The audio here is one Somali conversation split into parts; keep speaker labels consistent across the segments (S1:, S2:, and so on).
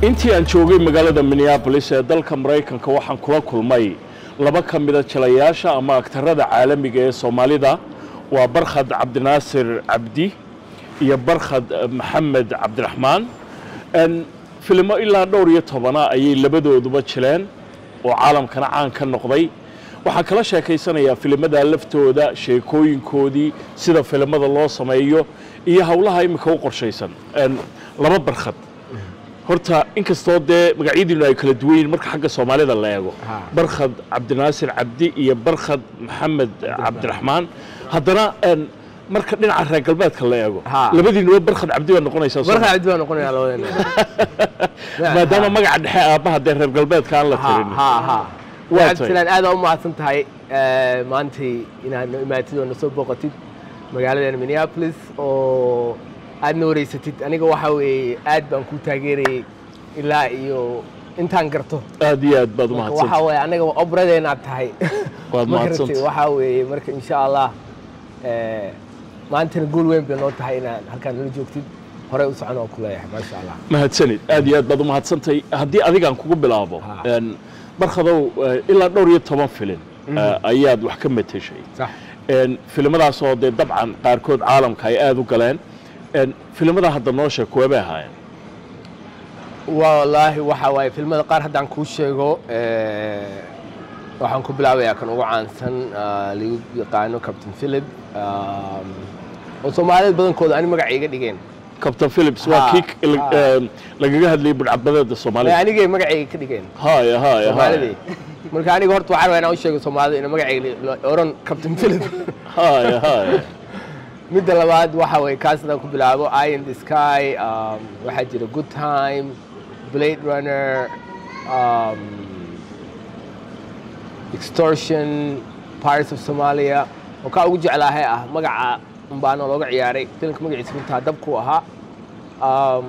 S1: intii aan joogay magaalada minneabolis ee dalka maraykanka waxaan kula kulmay laba ka mida jilayaasha ama agtarada caalamiga ee soomaalida waa barkhad cabdinaasir cabdi iyo barkhad maxamed cabdiraxmaan filimo ilaa dhowr iyo tobana ayay labadooduba jileen oo caalamkana caan ka noqday waxaan kala sheekaysanayaa filimada laftooda sheekooyinkoodii sida filimada loo sameeyo iyo howlaha imika u qorshaysan laba barkhad horta inkastoo dee magacyadiinu ay kala duwan yihin marka xagga soomaalida la eego barkhad cabdinaasir cabdi iyo barkhad maxamed cabdiraxmaan haddana marka dhinaca reer galbeedka la eego labadiinuba barkhad cabdi baa noqonaysaa
S2: barka cabdi baa noqonaya labadeena
S1: maadaama magaca dhexe aabbaha dee reer galbeedka aan la tirin
S2: ha ha
S1: Waa
S2: cabdisalaan aad u mahadsan tahay maantay inaad noo imaatid oo nasoo booqatid magaaladeena minneapolis oo aad na wareysatid aniga waxa weeye aad baan kuu taageerayay ilaa iyo intaan garto
S1: aad iyo aad baad
S2: waxa
S1: umahadsan
S2: weeye anaga obradeenaad tahay
S1: Waad
S2: Ma garatay?
S1: mahadsantahay.
S2: waxa weeye marka insha allah eh, maantana guul weyn bay noo tahay inaad halkaan nala joogtid horey u socon oo ku leeyahay maasha allah
S1: mahadsanid aad iyo aad baad umahadsantahay haddii adigaan kugu bilaabo
S2: Ha.
S1: een, barkhadow eh, ilaa dhowr iyo toban filin eh, ayaad wax ka mateshay
S2: sax
S1: een, filimadaasoo dee dabcan qaarkood caalamka ay aad u galeen een, filimada hadda noo sheeg kuwebay ahaayeen
S2: wallaahi waxa waaye filmada qaar haddaan kuu sheego eh, waxaan ku bilaabayaa kan ugu caansan ah, lagu yaqaano captain philip um, oo soomaalida badankooda ani magaca iga dhigeen
S1: captain philips waa
S2: Ha,
S1: kii k- la-
S2: ha.
S1: een, lagaga hadlayay budhcadbadeeda
S2: Ee,
S1: soomaalida
S2: anigay magacayga ka dhigeen
S1: haya haya
S2: soomaalidii marka aniga horta waxaan rabaa inaan u sheego soomaalida ina magacayga la oran captain philip
S1: haya haya
S2: midda labaad waxa way kaas haddaan ku bilaabo eye in the sky um, waxaa jira good time blade runner um, extortion pirates of somalia oo kaa ugu jeclaahay ah magaca umbaana looga ciyaaray filimka magaciisa runtaa dabku ahaa um,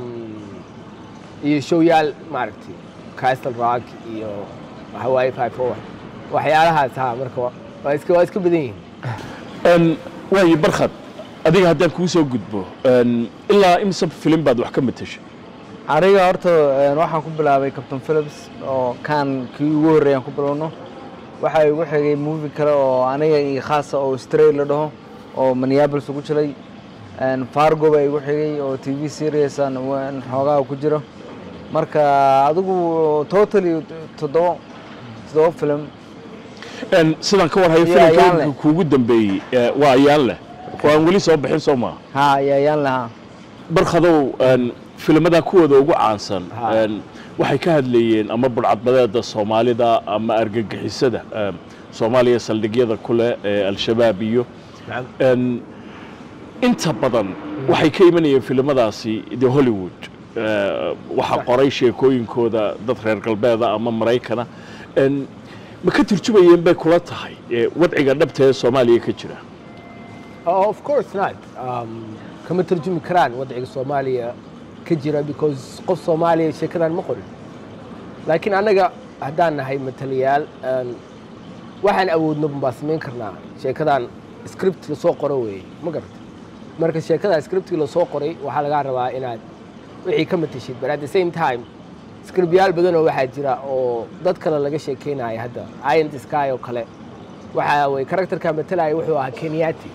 S2: iyo showyaal maaragtay castle rock iyo hawaii five four waxyaalahaas ha marka wa- waa iska waa iska badan yihiin
S1: Een, waayo barkhad adiga haddaan kuu soo gudbo een, ilaa imsa filim baad wax ka mateshay
S3: aniga horta een, waxaan ku bilaabay captain philips oo kan kii ugu horreeyaan ku bilowno waxaa igu xigay movie kale oo aniga iyo khaasa oo stray la dhaho oo minneapolis ugu jiray een, fargo baa igu xigay oo t v series aan waan xoogaa ku jiro marka adigu totally toddoba toddoba film
S1: Een, sidaan ka warhayo
S3: Iyo
S1: filimka
S3: ayaan leh.
S1: imika kuugu dambeeyey ee, waa ayaan leh oo aan weli soo bixin soo maaha
S3: ha ayayaan lahaa
S1: barkhadow een, filimada kuwooda ugu caansan
S2: Ha.
S1: een, waxay ka hadlayeen ama budhcadbadeeda soomaalida ama argagixisada een, soomaaliya saldhigyada ku leh ee al-shabaab iyo een, inta badan waxay ka imanayeen filimadaasi the hollywood Ee, waxaa qoray sheekooyinkooda dad reer galbeeda ama maraykana Een, ma ka turjumayeen bay kula tahay ee, wadciga dhabta ee soomaaliya ka jira
S2: Oh, of course not. Um, kama tarjumi karaan wadciga Soomaaliya ka jira because qof Soomaaliya sheekadan ma qorin. Laakiin annaga haddaan nahay matalayaal een, waxaan awoodno baan samayn karnaa sheekadan script lasoo qoro weeye ma garatay marka sheekada scriptkii lasoo qoray waxaa lagaa rabaa inaad wixii ka matashid but at the same time scriptyaal badan oo waxaa jira oo dad kale laga sheekeynaya hadda eye in the sky oo kale waxa way karakterka matalaya wuxuu ahaa kenyaati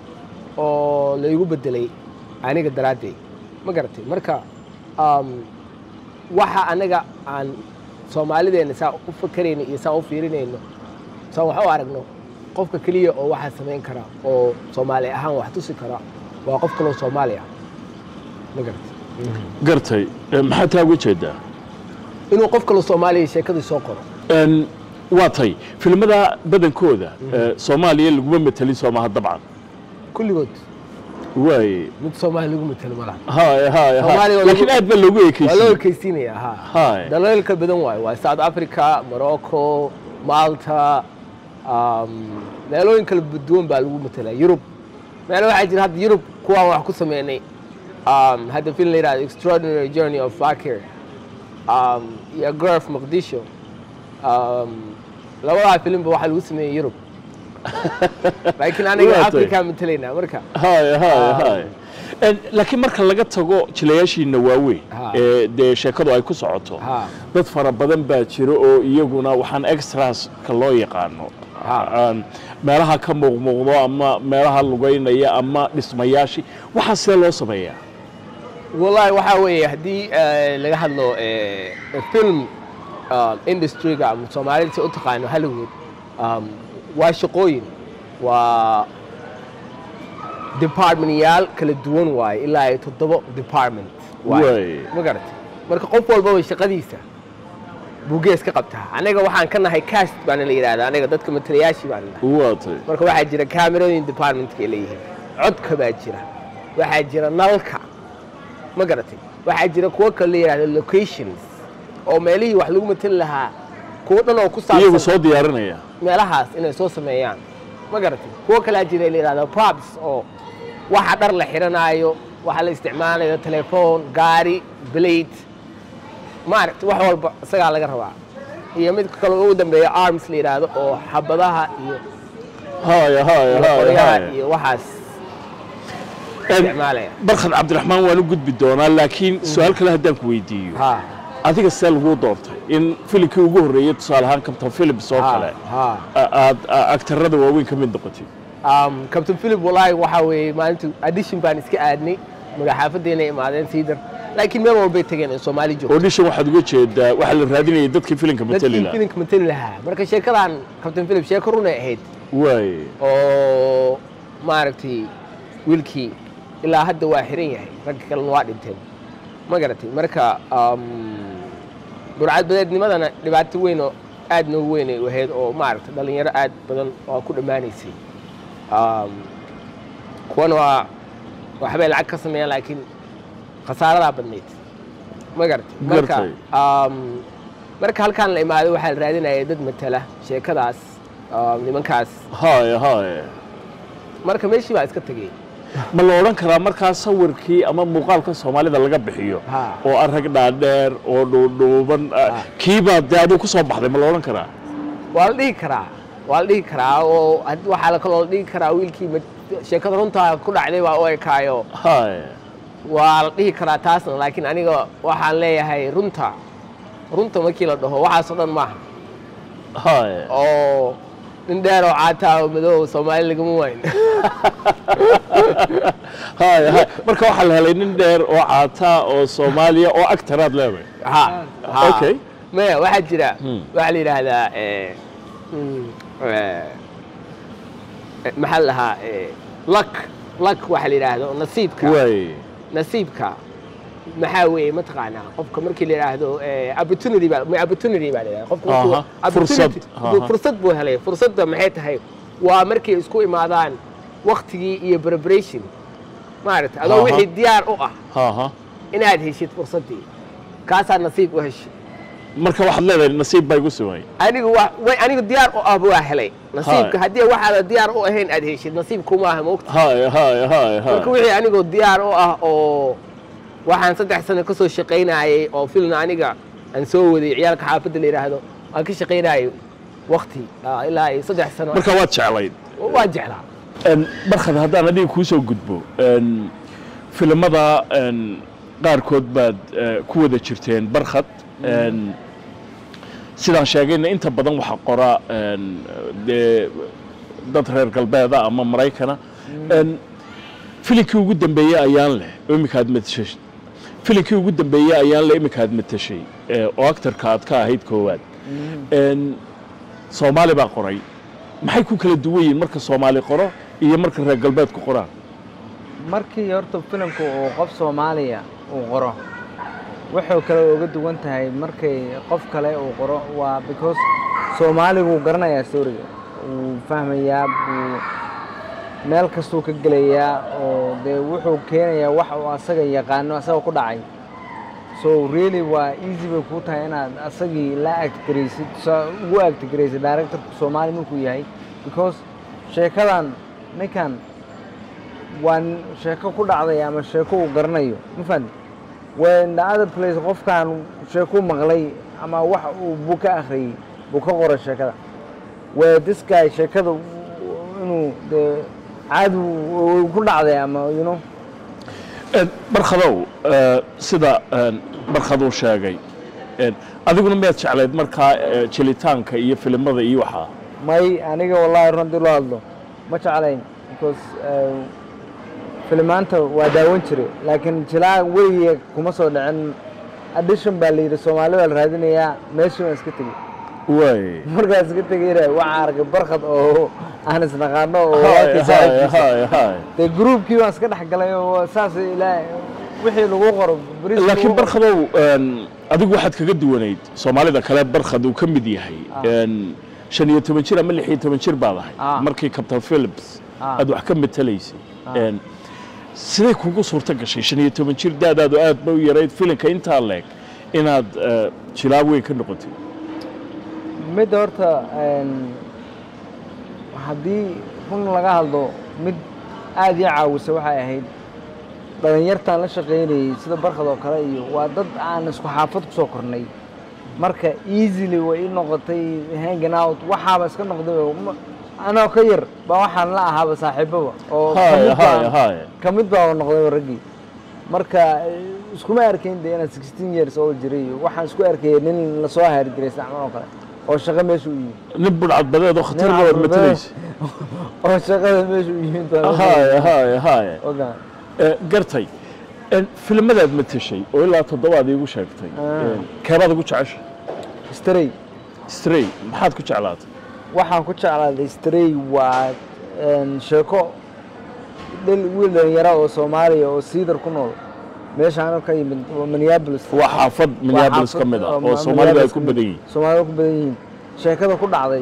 S2: oo la igu bedelay aniga daraaddeed ma garatay marka um, waxa anaga aan soomaalideena saa u fakerayno iyo saa u fiirinayno saa wax u aragno qofka keliya oo waxaa samayn kara oo soomaali ahaan wax tusi kara waa qof kaloo soomaali ah ma garatay
S1: gartay Ee, maxaa taa uga jeedaa
S2: inuu qof kaloo soomaaliya sheekadii soo qoro
S1: Een, waa tay filimada badankooda ee, soomaaliya laguma matelin soomaha dabcan
S2: kulligood
S1: waay
S2: mid soomaali lagu matalo malaha
S1: haya haya
S2: Soomaaliga
S1: haya
S2: waa
S1: laakiin
S2: lagu-
S1: aad baa loogu
S2: waa loo
S1: ekeysiiyey
S2: ekeysiinaya ha
S1: Hai.
S2: dalalka badan waayo waa south africa morocco malta um, meelooyin kala duwan baa lagu matalaa yurub meelo waxaa jira hadda yurub kuwaan wax ku sameynay um, hadda film la yidhahdo extraordinary journey of fakir um, iyo girl of muqdisho um, labadaa filimba waxaa lagu sameeyey yurub laakiin aniga
S1: Waa tay.
S2: afrikaa matelaynaa marka
S1: haya haya
S2: Ah.
S1: haya En, laakiin marka laga tago jilayaashiina waaweyn
S2: Ha.
S1: ee dee sheekadu ay ku socoto
S2: Ha.
S1: dad fara badan baa jira oo iyaguna waxaan extraska loo yaqaano
S2: Ha.
S1: aan meelaha ka muuqmuuqdo ama meelaha lugaynaya ama dhismayaashii waxaa sidee loo sameeyaa
S2: wallahi waxaa weeye haddii eh, laga hadlo eh, film uh, industryga ama soomaalida si u taqaano hollywood um, waa shaqooyin waa departmentyaal kala duwan waaye ilaa ay toddobo department waaye.
S1: Waay.
S2: ma garatay marka qof walbaba shaqadiisa buu gees ka qabtaa anaga waxaan ka nahay cast baana la yidhahdaa anaga dadka matalayaashii baana nahay
S1: waa tay
S2: marka waxaa jira camerooyin departmentka ay leeyihiin codka baa jira waxaa jira nalka ma garatay waxaa jira kuwo kale la yidhahdo locations oo meelihii wax lagu matali lahaa kuwo dhan oo ku
S1: iyagu
S2: saabsan
S1: soo diyaarinaya
S2: meelahaas inay soo sameeyaan ma garatay kuwo kalaa jira la yidhahdo props oo waxa dhar la xiranaayo waxa la isticmaalayo telefoon gaari blade maaragta wax walba isagaa laga rabaa iyo mid kale ugu dambeeya arms la yidhaahdo oo xabadaha iyo
S1: haya haya
S2: iyo
S1: haya
S2: qoryaha
S1: haya
S2: iyo waxaas
S1: En,
S2: isticmaalaya
S1: barkhad cabdiraxmaan waan u gudbi doonaa laakiin su-aal kale haddaan ku weydiiyo
S2: ha
S1: adiga see laguu doortay in filimkii ugu horreeyey tusaale ahaan captain philips oo kale
S2: ha
S1: a- aad a- agtarada waaweyn ka mid noqotid
S2: um, captain philip wallahi waxaa weeye maalinta addition baan iska aadnay magaxaafadeena imaadeen siidar laakiin meel walbay tageen in soomaali joogto
S1: audition waxaad uga jeedaa waxaa la raadinayay dadkii filimka matali
S2: dadkii
S1: lahaa
S2: filimka matali lahaa marka sheekadan captain philip sheeko runay ahayd
S1: waay
S2: oo maaragtay wiilkii ilaa hadda waa xiran yahay ragga kalena waa dhinteen ma garatay marka um, burcadbadeednimadana dhibaato weyn oo aad noogu weyn ay ahayd oo maaragtay dhallinyaro aad badan oo ku dhammaanaysay um, kuwana waa waxbay lacag ka sameeyaan laakiin khasaaradaa badnayd ma garatay marka
S1: Gartay.
S2: um, marka halkaan la imaado waxaa la raadinaya dad matala sheekadaas um, nimankaas
S1: haya haya
S2: marka meeshii baa iska tegey
S1: ma la odhan karaa markaa sawirkii ama muuqaalka soomaalida laga bixiyo
S2: Ha.
S1: oo arag dhaadheer oo dhuudhuuban
S2: Ha.
S1: kiibaa dee aduu ku soo baxday ma la odhan karaa
S2: waa la dhihi karaa waa la dhihi karaa oo had- waxaa la kaloo la dhihi karaa wiilkii ma- sheekada runtaa ku dhacday baa u ekaayo
S1: haya
S2: waa la dhihi karaa taasna laakiin aniga waxaan leeyahay runta runta markii la dhaho waxaasoo dhan maaha
S1: haya
S2: oo nin dheer oo caataa oo madow soomaali lagama wayn
S1: haya haya marka waxaa la helay nin dheer oo caataa oo soomaaliya oo agtaraad leedahay
S2: ha ha.
S1: Okay.
S2: maya waxaa jira
S1: Hmm.
S2: waxaa la yidhaahdaa eh, mm, eh, eh, maxaa la dhahaa eh, luck luck waxaa la yidhaahdo nasiibka
S1: waay
S2: nasiibka maxaa weeye mataqaanaa qofka markii la yidhaahdo eh, opportunity baa ma- opportunity baa la yidhahda qofka markuu-
S1: Aha, fursad,
S2: opportunity-
S1: aha.
S2: fursad buu helay fursadda maxay tahay waa markay isku imaadaan waktigii iyo preparation maaragta adoo
S1: Aha.
S2: wixii diyaar u ah
S1: haha
S2: inaad heshid fursaddii kaasaa nasiib u heshay
S1: marka waxaad leedahay nasiib baa igu sumay
S2: anigu waa way anigu diyaar u ah waa helay nasiibka
S1: Hai.
S2: haddii waxaada diyaar u ahayn aad heshid nasiib kumaaha moogta
S1: haya haya haya
S2: marka
S1: haya
S2: wixii anigoo diyaar u ah oo waxaan saddex sano ka soo shaqaynayay oo filna aniga aan soo waday ciyaalka xaafadda la yidhaahdo aan ka shaqaynayay wakti ah, ilaa ay saddex sano
S1: marka waad jeclayd
S2: waa jeclaa
S1: En, barkhad haddaan adiga kuu soo gudbo en, filimada en, qaarkood baad eh, ku wada jirteen barkhad en, sidaan sheegayna inta badan waxaa qora en, dee dad reer galbeeda ama maraykana En, filimkii ugu dambeeyey ayaan leh oo iminka aad matashay filimkii ugu dambeeyey ayaan leh iminka aad matashay eh, oo actarka aad ka ahayd koowaad En, soomaali baa qoray maxay ku kala duwan yihiin marka soomaali qoro iyo marka reer galbeedku qoraan
S3: markii horta filimku uu qof soomaaliya uu qoro wuxuu kale uga duwan tahay markay qof kale uu qoro waa because soomaaligu wuu garanayaa storiga wuu fahmayaa buu meel kastuu ka gelayaa oo dee wuxuu keenayaa wax uu asaga yaqaano asaga ku dhacay so really waa easy bay kuu tahay inaad asagii la actgaraysid sa- ugu actgaraysid directorku soomaali markuu yahay because sheekadan ninkan waa nin- sheeko ku dhacday ama sheeko uu garanayo ma fahamti when the other place qofkan sheekuu maqlay ama wax uu buu ka akhriyey buu ka qoray sheekada where this guy sheekada inuu dee caadi uu- uu ku dhacday ama you know
S1: Een, barkhadow ee, sida een, barkhaduu sheegay een, adiguna miyaad jeclayd markaa ee, jilitaanka iyo filimada iyo waxaa
S3: may aniga wallahi run haddii loo hadlo ma jeclayn because eh, filimaanta waa daawan jiray laakiin jilaa weligiya kuma soo dhicin addition baa la yidhi soomaali baa la raadinayaa meeshii waan iska tegey
S1: waay
S3: markaan iska tegeyna waxaan arkay barkad oo aan isnaqaano oo
S1: Haye,
S3: walaalkay
S1: haye,
S3: saaxiibkiisa
S1: haye, haye.
S3: dee groupkii baan iska dhex galay oo saas ilaa wixii lagu qoro bariis
S1: laakiin
S3: lagu qoro-
S1: barkhadow een, adigu waxaad kaga duwanayd soomaalida kale barkhad uu ka mid yahay een, shan iyo toban jir ama lix iyo toban jir baad ahay
S3: Ah.
S1: markii captain philips
S3: Ah.
S1: aad wax ka matalaysay
S3: Ah.
S1: Een, siday kugu suurto gashay shan iyo toban jir daadaadu aad ba u yarayd filinka intaa leeg inaad eh, jilaab weyn ka noqotay
S3: midda horta een, haddii run laga hadlo mid aad ii caawisa waxay ahayd dhalinyartaan la shaqaynayay sida barkad oo kale iyo waa dad aan isku xaafad ku soo kornay marka easily way ii noqotay hanging out waxaaba iska noqday ma- anoo ka yar baa waxaan la ahaaba saaxiibaba oo ka
S1: haye
S3: mid
S1: haye
S3: baan-
S1: haye
S3: ka mid baa noqday raggii marka eh, iskuma arkayn de inaan sixteen years oo jiray iyo waxaan isku arkayay nin lasoo haari jiray isticmaal oo kale oo shaqo meesha u yimid
S1: nin budhcadbadeed oo khatar baad matalaysa
S3: oo shaqada meesha u yimid baa
S1: haye haye haye
S3: ogaa
S1: Eh, gartay Een, filimadaad matashay oo ilaa toddobaad iigu sheegtay
S3: Ah.
S1: Een, keebaad ugu jeceshay
S3: stray
S1: stray maxaad ku jeclaatay
S3: waxaan ku jeclaaday stray waa een, sheeko dhil wiil dhalinyara oo soomaaliya oo siidar ku nool meeshaan ka yimid waa minneapolis
S1: waa xaafad minneapolis ka mid ah oo soomaalida ay ku badan yihiin
S3: soomaalida ku badan yihiin sheekada ku dhacday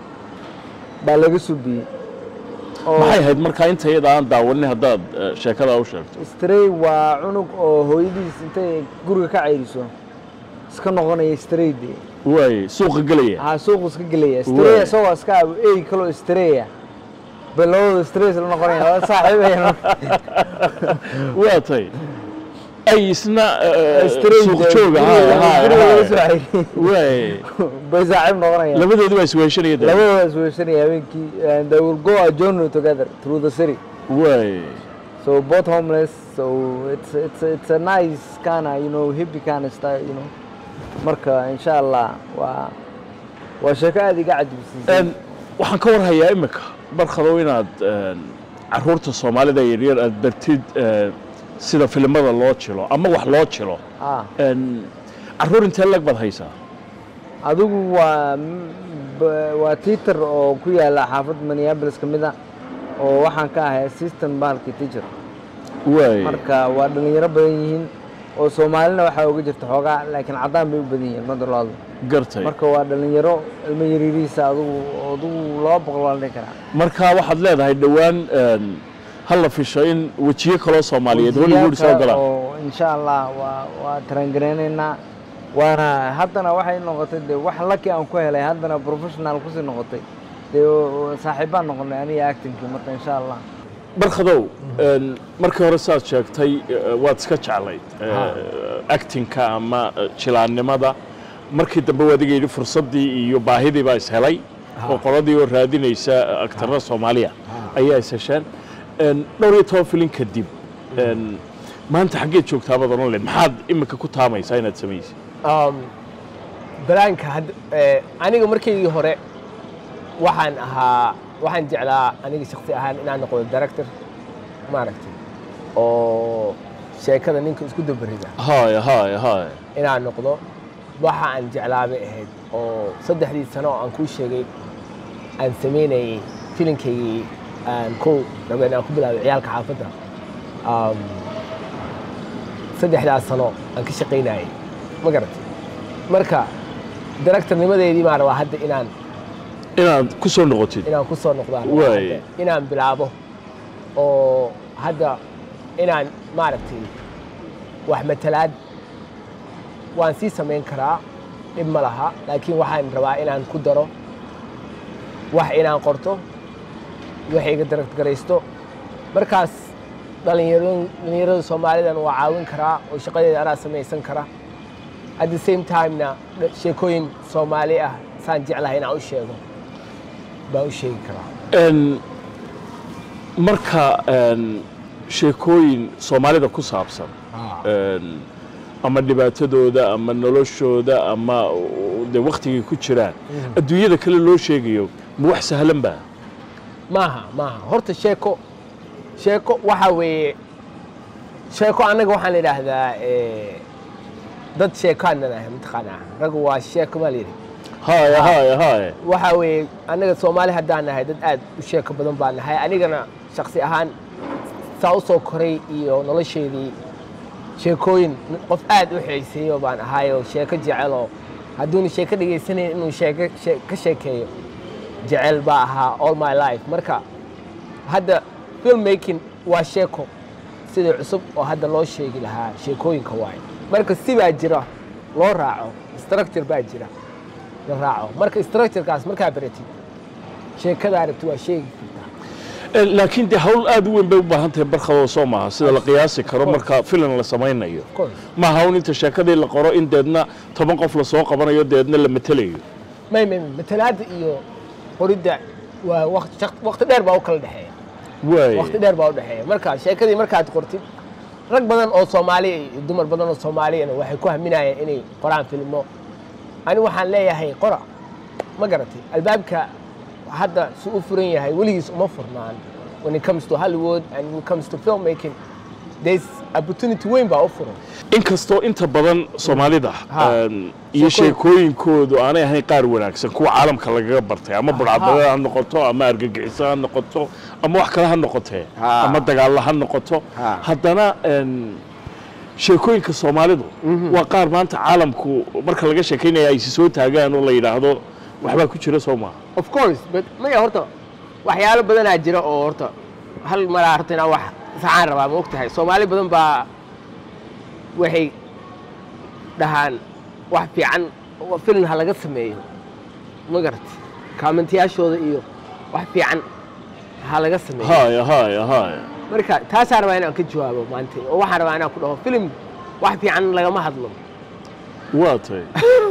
S3: baa laga subiyey oo
S1: maxay ahayd markaa inta iyada aan daawanin haddaad eh, sheekada u sheegto
S3: stray waa cunug oo hooyadiis intay guriga ka cayriso iska noqonaya stray de
S1: waay suuqa gelaya
S3: haa suuqu iska gelaya
S1: Waay.
S3: stray isagoo iska abo ey kaloo straya bay labadooda stray isla noqonaya laba saaxiibaya
S1: waa tay ay isna eh,
S3: stray
S1: suuq jooga
S3: guriga laga soo
S1: haye
S3: cayriy
S1: waay
S3: bay saaxiib noqonayaan
S1: labadoodu waa isweeshanaya dee.
S3: labadooda is weeshanaya habeenkii and they will go a journey together through the city
S1: waay
S3: so both homeless so it's it's it's a nice kind of you know hippie kind of style you know marka insha allah waa waa sheeko aad iga cajibsiisay
S1: Een, waxaan ka warhayaa imika barkadow inaad een, caruurta soomaalida yaryar aad bartid eh, sida filimada loo jilo ama wax loo jilo
S3: ah
S1: Een, caruur intee lag baad haysaa
S3: adigu waa b- waa teacher oo ku yaala xaafad minneapolis ka mid a oo waxaan ka ahay assistant bahalkii teacher
S1: waay
S3: marka waa dhalinyaro badan yihiin oo soomaalina waxaa uga jirta xoogaa laakiin caddaan bay u badan yihiin madalaadu
S1: gartay
S3: marka waa dhalinyaro ilmo yariiriisa adigu adigu laba boqol waa la dhihi karaa
S1: marka waxaad leedahay dhowaan een, ha la fisho in wejiyo kaloo soomaaliyeed hollywood soo
S3: Wajiyaalka
S1: galaan
S3: oo insha allah waa waa tarangareynaynaa waana haddana waxay noqotay dee wax laki aan ku helay haddana professional kusii noqotay dee oo- saaxiibaan noqonay aniga actingkii marka insha allah
S1: barkadow een, markii hore saad sheegtay eh, waad iska jeclayd eh, actingka ama eh, jilaannimada markii dambe waa adiga yidhi fursaddii iyo baahidii baa ishelay oo qoladii oo raadinaysa agtarra soomaaliya ayaa is hesheen Een, dhowr iyo toban filin kadib een, maanta xaggeed joogtaa baad odhan leed maxaad imika ku taamaysaa inaad samaysid
S2: Um, balaanka hadd- eh, aniga markaygii hore waxaan ahaa waxaan jeclaa aniga shaksi ahaan inaan noqdo director maaragtay oo sheekada ninka isku dabarida
S1: haya haya haya
S2: inaan noqdo waxa aan jeclaa bay ahayd oo saddexdii sano oo aan kuu sheegay aan samaynayay filinkaygii aan kow raba inaan ku bilaabay ciyaalka xaafadda Um, saddexdaas sano aan ka shaqaynayay ma garatay marka directornimadeedii baan rabaa hadda inaan
S1: inaad ku soo noqotid
S2: inaan ku soo noqdaan
S1: Waay.
S2: inaan bilaabo oo hadda inaan maaragtay wax matalaad waan sii samayn karaa dhib ma laha laakiin waxaan rabaa inaan ku daro wax inaan qorto wax iga daraggaraysto markaas dhalinyaro- dhalinyarada soomaalidan waa caawin karaa oo shaqadeeda anaa samaysan kara at the same time-na dha- sheekooyin soomaali ah saan jeclahay inaan u sheego baan u sheegi karaa
S1: Een, marka een, sheekooyin soomaalida ku saabsan een, ama dhibaatadooda ama noloshooda ama u- dee waktigay ku jiraan adduunyada kale loo sheegayo ma wax sahlan ba
S2: maaha maaha horta sheeko sheeko waxa weeye sheeko annaga waxaan idhaahdaa eh, dad sheekaannan ahay mataqaanaa raggu waa sheeko baa layidhi
S1: haya haya haya
S2: waxa weeye annaga soomaali haddaan nahay dad aad u sheeko badan baan nahay anigana shaksi ahaan saa u soo koray iyo nolosheedii sheekooyin qof aad u xiiseeyo baan ahaayoo sheeko jeceloo hadduuna sheeko dhegaysanayn inuu sheeko shee- ka sheekeeyo jecel baa ahaa all my life marka hadda filmmaking waa sheeko sidii cusub oo hadda loo sheegi lahaa sheekooyinka waaye marka si baa jira loo raaco structure baa jira la raaco marka structurekaas markaa baratid sheekada aragti waa sheegi kartaa
S1: Eh, laakiin dee hawl aad u weyn bay u baahan tahay barkadoo soo maaha sida la qiyaasi karo
S2: course.
S1: marka filan la samaynayo
S2: Of course.
S1: maaha hawl inta sheekadii la qoro in deedna toban qof lasoo qabanayo deedna la matelayo
S2: may may may matalaadda iyo qoridda waa waqti shaq- waqti dheer baa u kala dhexeeya
S1: waay
S2: waqti dheer baa u dhexeeya marka sheekadii markaad qortid rag badan oo soomaaliya iyo dumar badan oo soomaaliyana waxay ku haminayeen inay qoraan filmo ani waxaan leeyahay qora ma garatay albaabka hadda si u furan yahay weligiis uma furnaan when it comes to hollywood and when it comes to filmmaking there's opportunity weyn baa u furan
S1: inkastoo inta badan soomaalida
S2: Ha.
S1: een, iyo
S2: Sheekooyin.
S1: sheekooyinkoodu aanay ahayn qaar wanaagsan kuwa caalamka lagaga bartay ama budhcadbadeed ha noqoto ama argagixiso ha noqoto ama wax kale ha noqotee
S2: Ha.
S1: ama dagaalla ha noqoto
S2: Ha.
S1: haddana een, sheekooyinka soomaalidu waa qaar maanta caalamku marka laga sheekaynaya ay si soo taagaan oo la yidhaahdo waxbaa ku jira soo maaha
S2: of course but maya horta waxyaalo badanaa jira oo horta hal maraa horta inaan wax saxaan rabaa ma ogtahay soomaali badan baa waxay dhahaan wax fiican wa- film ha laga sameeyo ma garati kaamentiyaashooda iyo wax fiican ha laga sameeyo
S1: haya haya haya
S2: marka taasaa rabaa inaan ka jawaabo maanta oo waxaan rabaa inaan ku dhaho film wax fiican lagama hadlo
S1: waa tay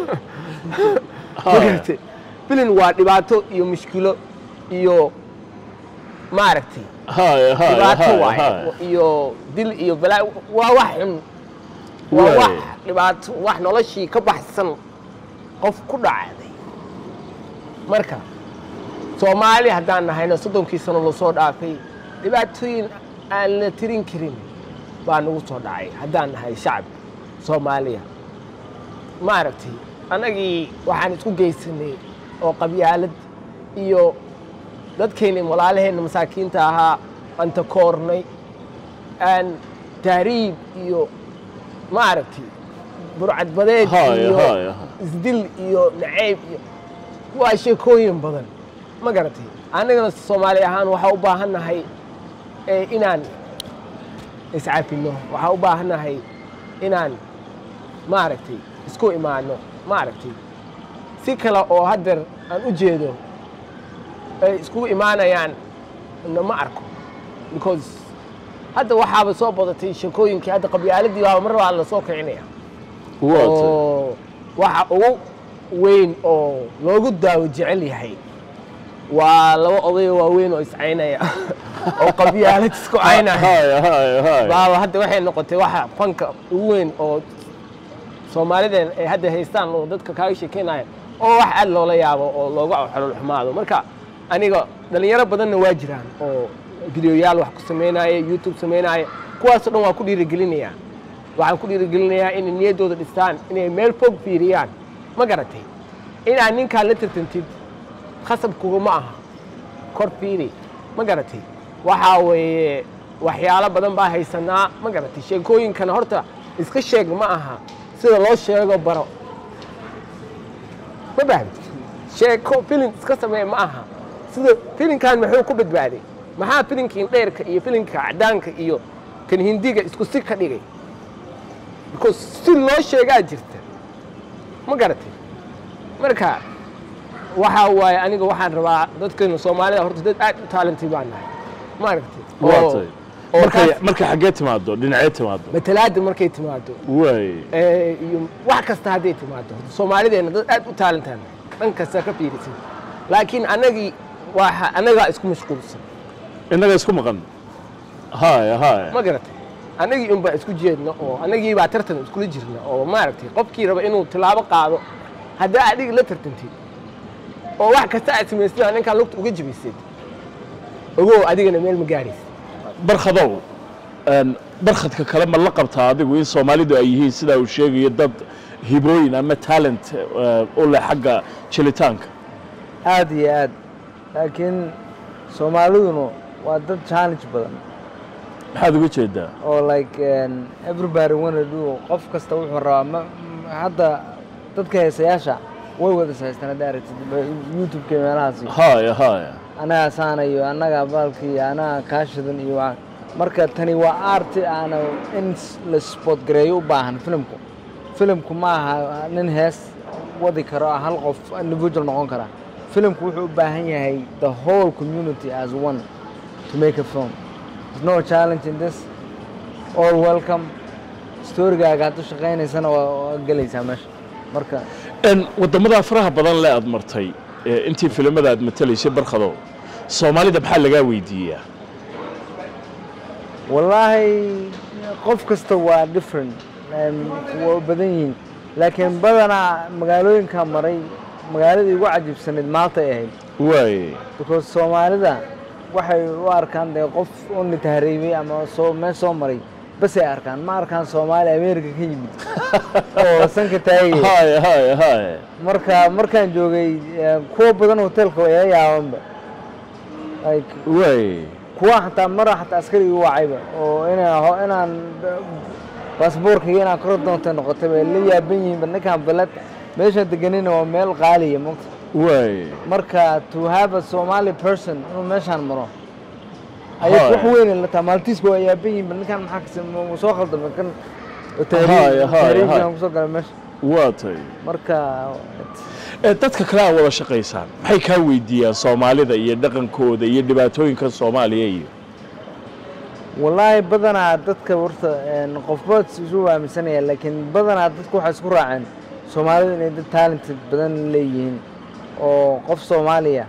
S2: ma garatay film waa dhibaato iyo mushkilo iyo maaragtay
S1: haya haya
S2: dhibaato
S1: haya
S2: waaye
S1: haya
S2: iyo dil iyo balaa waa wax xun waa
S1: Waay.
S2: wax dhibaato wax noloshii ka baxsan qof ku dhacday marka soomaali haddaan nahayna soddonkii sano lasoo dhaafay dhibaatooyin aan la tirin karin baa nagu soo dhacay haddaan nahay shacab soomaaliya maaragtay annagii waxaan isku geysanay oo qabyaalad iyo dadkeenni walaalaheenna masaakiinta ahaa aan takoornay aan tahriib iyo maaragtay burcadbadeed
S1: Haya,
S2: iyo
S1: haya, haya.
S2: isdil iyo nacayb iyo waa sheekooyin badan ma garatay annagana soomaali ahaan waxaa u baahan nahay eh, inaan iscafino waxaa u baahan nahay inaan maaragtay isku imaano maaragtay si kale oo haddeer aan u jeedo ay iskugu imaanayaan na ma arko because hadda waxaaba soo badatay sheekooyinkii hadda qabyaaladii waaba mar baa la soo kicinaya
S1: waa tay
S2: oo waxa ugu weyn oo loogu daawo jecel yahay waa laba odayo waaweyn oo iscaynaya oo qabyaalad isku caynaya
S1: haya haya haya
S2: baaba hadda waxay noqotay waxa fanka ugu weyn oo soomaalideen ay hadda haystaan oo dadka kaaga sheekeynaya oo wax aad loola yaabo oo looga xolol xumaado marka aniga dhalinyaro badanna waa jiraan oo videoyaal wax ku samaynaya youtube samaynaya kuwaasoo dhan waa ku dhiirigelinayaa waxaan ku dhiirigelinayaa inay niyaddooda dhistaan inay meel fog fiiriyaan ma garatay inaad ninkaan la tartantid khasab kuguma aha kor fiiri ma garatay waxaa weeye waxyaalo badan baa haysanaa ma garatay sheekooyinkana horta iska sheeg ma aha sida loo sheego baro ma fahamtid sheeko filim iska samee ma aha sida filimkan muxuu ku badbaaday maxaa filimkii dheerka iyo filimka cadaanka iyo kan hindiga isku si ka dhigay because si loo sheegaa jirta ma garatay marka waxaa waaye aniga waxaan rabaa dadkeena soomaalida horta dad aad u taalantay baan nahay ma aragtay
S1: waa tay
S2: oo
S1: markay
S2: kaas-
S1: markay xaggee timaado dhinacee timaado
S2: matalaada markay timaado
S1: waay
S2: ee, iyo wax kasta hadday timaado soomaalideena dad aad u taalantaan dhan kasta ka fiirisan laakiin annagii waxa annagaa isku mashquulsan
S1: innaga isku maqan haya haya
S2: ma garatay annagii unbaa isku jeedna oo annagii baa tartan iskula jirna oo maaragtay qofkii raba inuu tilaabo qaado haddaa adiga la tartantid oo wax kasta aad samaystid aa ninkaan lugta uga jabaysid ogow adigana meel ma gaaraysid
S1: barkhadow een, barkhadka kale ma la qabtaa adigu in soomaalidu ay yihiin sidaa uu sheegayo dad hibooyin ama talent eh, u leh xagga jelitaanka
S3: aad iyo aad laakiin soomaaliduna waa dad challenge badan
S1: maxaad uga jeedaa
S3: oo like um, everybody wanna do qof kasta wuxuu rabaa ma ma- hadda dadka heesayaasha way wada sahaystaan hadda aragtid ba- youtube-ka iyo meelahaasi
S1: haya haya
S3: anagaa saanayo annagaa baalkii anagaa kaashidan iyo waa marka tani waa arti aana in s- la sport gareeyo u baahan filimku filimku ma aha nin hees wadi karo ah hal qof individual noqon kara filimku wuxuu u baahan yahay the whole community as one to make a film There's no challenge in this all welcome storygaaga haddu shaqaynaysana waa waa gelaysaa meesha marka
S1: En, waddamada faraha badan le aad martay eh, intii filimada aad matalaysay barkhadow soomaalida maxaa lagaa weydiiyaa
S3: wallaahi qof kasta waa different em, waa u badan yihiin laakiin badanaa magaalooyinka maray magaaladii ugu cajiibsanayd maalta ay ahayd
S1: waaye
S3: because soomaalida waxay u arkaan dee qof uni tahriibay ama soo meel soo maray bas ay arkaan ma arkaan soomaali america ka yimid oo sanka taagaya
S1: haya haya haya
S3: marka markaan joogay eh, kuwa badan hotelka waa iga yaabanba like
S1: waaye
S3: kuwa xataa mara xataa askari igu wacayba oo inaan ho- inaan baasboorkayga inaan kor doonta noqotay bay la yaaban yihiinba ninkaan balad meeshaan deganina waa meel qaaliya mogta
S1: waaye
S3: marka to have a somali person inuu meeshaan maro ayay wax
S1: Haya.
S3: weyn la tahay maaltiiska waa yaaban yihiinba ninkaan maxaa kasi ma soo khaldamay kan
S1: Haya, haya, haya.
S3: tahriibkan kusoo galay meesha
S1: waa tay
S3: marka
S1: Eh, dadka kale aad wada shaqaysaan maxay kaa weydiiyaan soomaalida iyo dhaqankooda iyo dhibaatooyinka soomaaliya iyo
S3: wallaahi badanaa dadka horta een, qofba isu aaminsanaya laakiin badanaa dadku waxay isku raaceen soomaalidu inay dad talented badan leeyihiin oo qof soomaaliya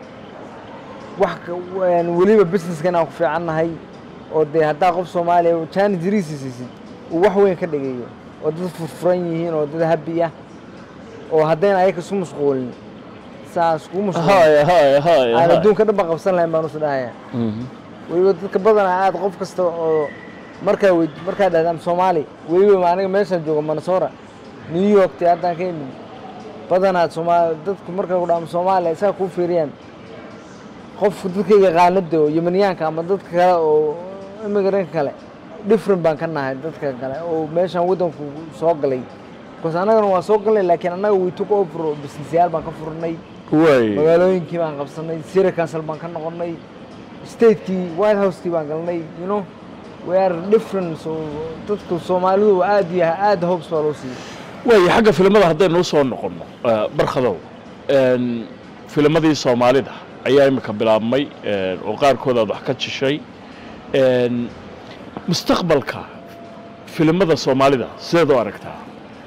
S3: wax ka- een, weliba businesska inaan ku fiicannahay oo dee haddaa qof soomaaliya jaani jiriisi siisid uu wax weyn ka dhigayo oo dad furfuran yihiin oo dad habi ah oo haddayna ayaga isu mashquulin saa iskugu mashquulin
S1: haya haya haya
S3: aan
S1: haya.
S3: adduunka dhan ba qabsan lahayn baan usu dhahaya
S1: Mhm.
S3: weliba dadka badanaa aad qof kasta oo markaa wey markaa dhahdaan soomaali weliba ma aniga meeshaan jooga manasora new york te haddaan ka imid badanaa soomaali dadku markaa ku dhaama soomaaliya isaga kuu fiiriyaan qofka dadka yaqaanada oo yemaniyaanka ama dadka kale oo imigranka kale different baan ka nahay dadka kale oo meeshaan waddanku soo galay bcause annagana waa soo galnay laakiin annaga we took over oo businessyaal baan ka furnay
S1: waaye
S3: magaalooyinkii baan qabsanay city council baan ka noqonnay statekii white house-kii baan galnay you know we are different so dadku soomaalidu aad iyo aad hopes baa loo siiyey
S1: waaye xagga filimada haddaynu u soo noqonno eh, barkhadow en, filimadii soomaalida ayaa imika bilaabmay en, oo qaarkood aad wax ka jishay En, mustaqbalka filimada soomaalida sideed u aragtaa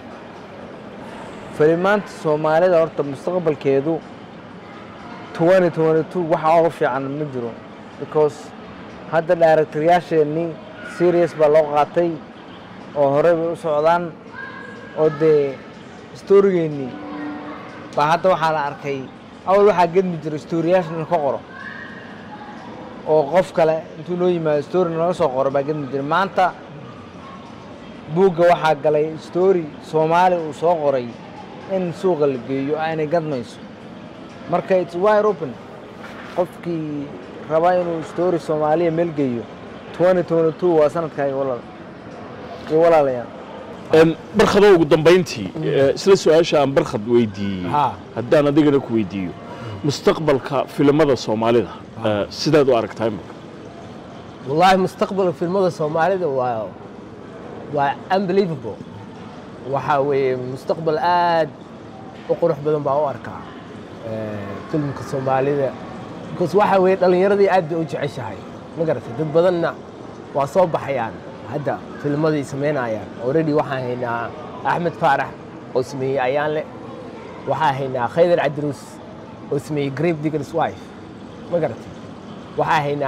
S3: filimaanta soomaalida horta mustaqbalkeedu twenty twenty two waxa uga fiican ma jiro because hadda directoryaasheenii serious baa loo qaatay oo horey bay u socdaan oo dee storygeenii baa hadda waxaa la arkay awal waxaa gedmi jira storyyaasha in ka qoro oo qof kale intuu noo yimaado story naga soo qoro baa gedmi jira maanta buugga waxaa galay story soomaali uu soo qoray in suuqa la geeyo aanay gadmayso marka its wide open qofkii raba inuu story soomaaliya meel geeyo twenty twenty two waa sanadkaaga walaal iyo walaalayaal
S1: En, barkhadow ugu dambayntii eh, isla su-aasha aan barkhad weydiiyey
S2: Ha.
S1: haddaan adigana ku weydiiyo mustaqbalka filimada soomaalida eh, sideed u aragtaa imika
S2: wallaahi mustaqbalka filmada soomaalida waa waa unbelievable waxaa weeye mustaqbal aad u qurux badan baa u arkaa eh, filmka soomaalida because waxaa weeye dhallinyaradii aad bay u jeceshahay ma garatay dad badanna waa soo baxayaan hadda filmadii samaynayaan already waxaan haynaa axmed faarax oo sameeyey ayaanle waxaa haynaa khaydar cabdiruus oo sameeyey grave diggers wife ma garatay waxaa haynaa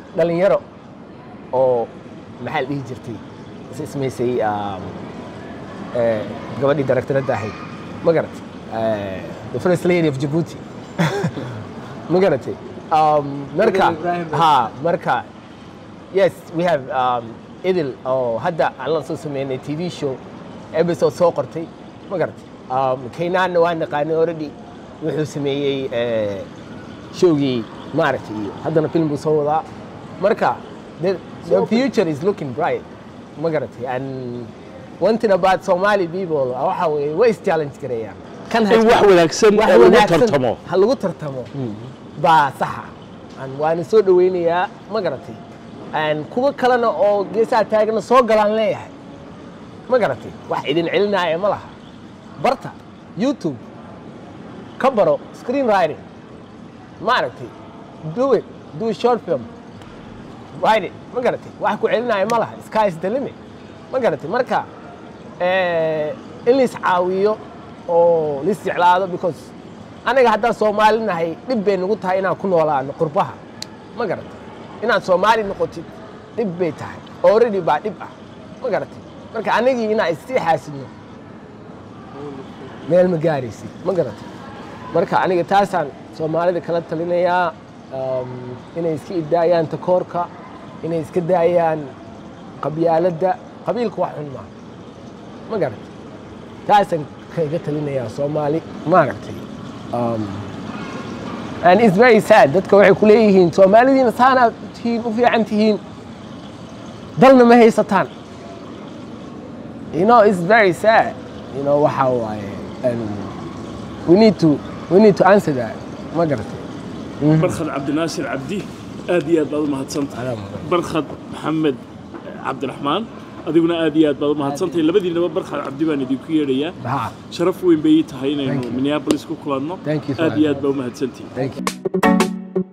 S2: dhalinyaro oo maxaa la dhihi jirtay is ismaysay um, eh, gabadhii directoradda ahayd ma garatay Eh, the first lady of Djibouti ma garatay um, marka
S3: Ibrahim.
S2: ha marka yes we have um, idil oo hadda aan la soo sameynay tv show episode soo qortay ma garatay um, kaynaanna waa naqaanay already wuxuu sameeyey eh, showgii maaragtay iyo haddana film buu soo wadaa marka the, the future is looking bright ma garatay and one thing about Somali people waxa weeye way is challenge gareeyaan kan
S1: in wax wanaagsan
S2: wax
S1: ee lagu
S2: wanaagsan
S1: tartamo
S2: ha lagu tartamo baa saxa Aan waana soo dhaweynayaa ma garatay Aan kuwa kalena oo geesaha taagana soo galaan leeyahay ma garatay wax idin celinaya ma laha barta youtube ka baro screen writing ma aragtay do it do a short film write it ma garatay wax ku celinaya ma laha sky is the limit ma garatay marka eh, in la iscaawiyo oo la isjeclaado because anaga haddaan soomaali nahay dhib bay nagu tahay inaan ku noolaano qurbaha ma garatay inaad soomaali noqotid dhib bay tahay already baa dhib ah ma garatay marka anagii inaan issii xaasidno meel ma gaaraysid ma garatay marka aniga taasaan soomaalida kala talinayaa um, inay iska idaayaan takoorka inay iska daayaan qabyaaladda qabiilka wax xun maaha ma garatay taasaan kaga talinayaa soomaali maaragtay um, and it's very sad dadka waxay ku leeyihiin soomaalidiina saanaad tihiin u fiican tihiin dalna ma haysataan you know it's very sad you know waxa waaye and we need to we need to answer that ma garatay
S1: barkhad cabdinaasir cabdi aad iyo aad baad u mahadsantahay barkhad maxamed cabdiraxmaan adiguna aad iyo aad baad u mahadsantahay labadiinaba barkhad cabdi baan idinku yeedhayaa
S2: ha
S1: sharaf weyn bay ii tahay
S2: Thank
S1: inaynu
S2: you.
S1: minneapolis ku kulanno
S2: Thank you for
S1: aad iyo aad
S2: having
S1: baa u mahadsantihin
S2: thank you